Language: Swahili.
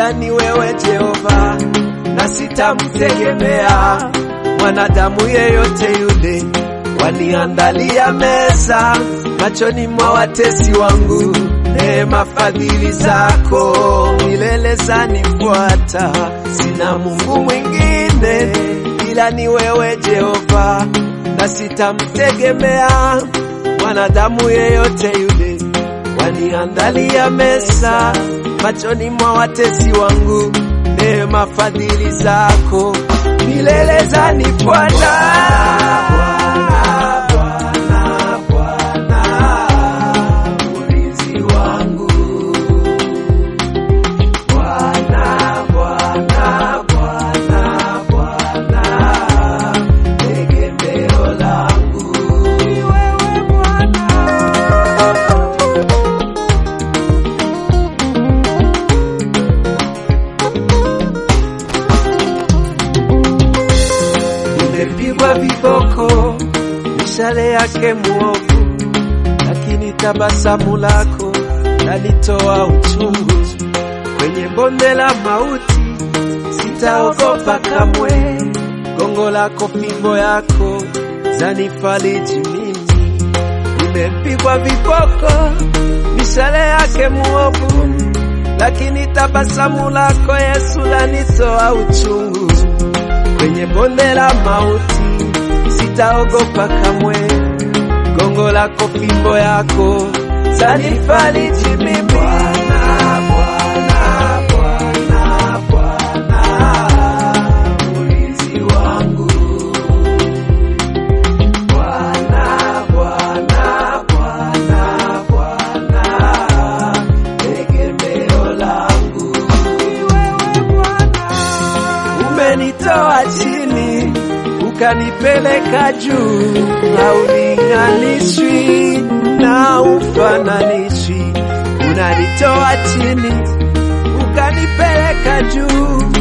ila ni wewe Jehova, na sitamtegemea mwanadamu yeyote yule. Waniandalia meza machoni mwa watesi wangu, neema fadhili zako milele zanifuata. Sina Mungu mwingine ila ni wewe Jehova, na sitamtegemea mwanadamu yeyote yule. Waniandalia meza machoni mwa watesi wangu, neema fadhili zako milele zanifuata. Bwana, Bwana, ulinzi wangu. Bwana, Bwana, Bwana, Bwana, tegemeo langu. Ni wewe Bwana. Nimepigwa viboko, mishale yake muovu, lakini tabasamu lako lalitoa uchungu. Kwenye bonde la mauti sitaogopa kamwe, gongo lako, fimbo yako zanifariji mimi. Nimepigwa viboko, mishale yake muovu, lakini tabasamu lako Yesu lanitoa uchungu kwenye bonde la mauti sitaogopa kamwe, gongo lako, fimbo yako zanifariji mimi. Bwana, Bwana, Bwana, Bwana, ulinzi wangu. Bwana, Bwana, Bwana, Bwana, tegemeo langu. Ni wewe Bwana. Umenitoa chini ukanipeleka juu, haulinganishwi na ufananishwi. Unanitoa chini ukanipeleka juu,